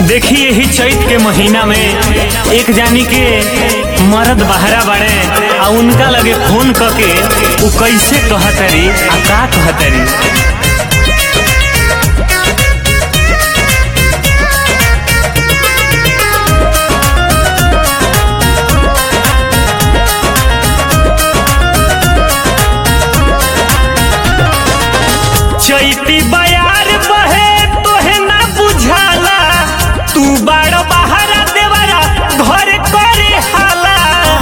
देखी यही चैत के महीना में एक जानी के मर्द बहरा बाड़े आ उनका लगे फोन क के उ कैसे कहतरी आ का कहतरी चैती बयार बहे तोहे ना बुझाला तू बाड़ बहारा देवरा घर करे हाला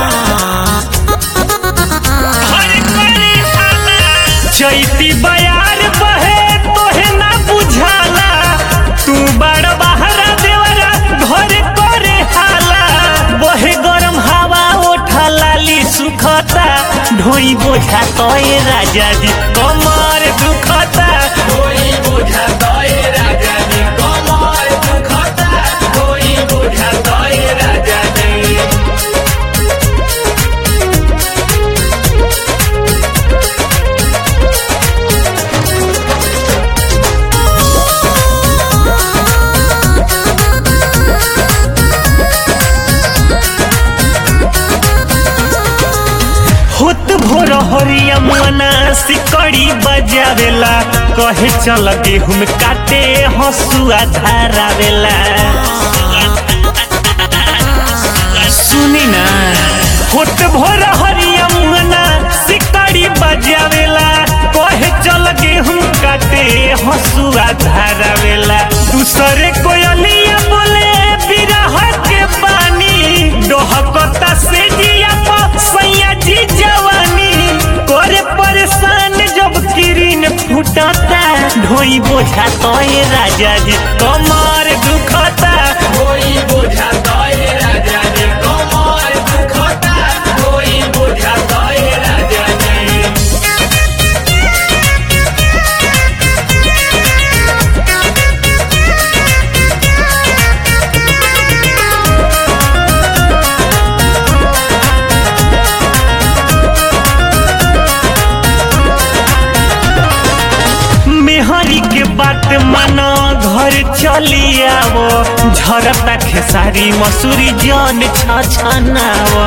घर करे हाला चैती बयार बहे तोहे ना बुझाला तू बाड़ बहारा देवरा घर करे हाला बहे गरम हवा ओठा लाली सुखता ढोई बोझा तोय राजा जी कमर दुखता कोई बुझा तोय राजा जी कमर दुखता कोई बुझा तोय राजा जी होत भोर हरिया मना सिकड़ी बजावेला कहे चल गेहूं काटे हसुआ धारावेला सुनी ना होत भोर हरिया मना सिकड़ी बजावेला कहे चल गेहूं काटे हसुआ धारावेला दूसरे कोयलिया बोले बिरह के पानी डोहकता से जिया प सैया जी जवानी करे परेशान जब किरीन फूटता ढोई बोझा तोय राजा जी कमर दुखता कोई बुझा तोय राजा जी कमर दुखता कोई बुझा तोय राजा जी मेहरी के बात मानो घर चली आवो झरता खेसारी मसूरी जन छछनावो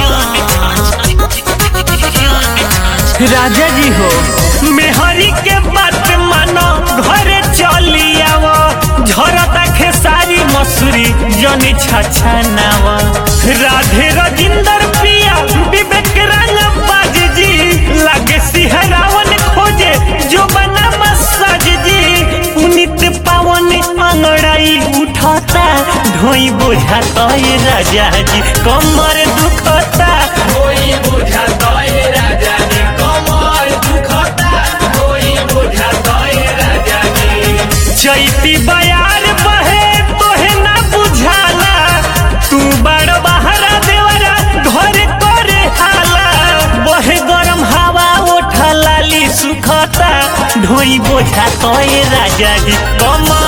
राजा जी हो मेहरी के बात मानो घर चली आवो झरता खेसारी मसूरी जन छछनावो राधे रजिंदर पिया विवेक रंग बाज जी लागे सिहरावन खोजे जो बना मसाज जी पुनित पावन अंगड़ाई उठाता ढोई बोझा तोय राजा जी कमर दुखता कोई बुझा तोय राजा जी कमर दुखता कोई बुझा तोय राजा जी चैती बयार बहे तोहे ना बुझाला तू बड़ बहरा देवरा घर करे हाला बहे गरम हवा ओठा लाली सुखता ढोई बोझा तोय राजा जी कमर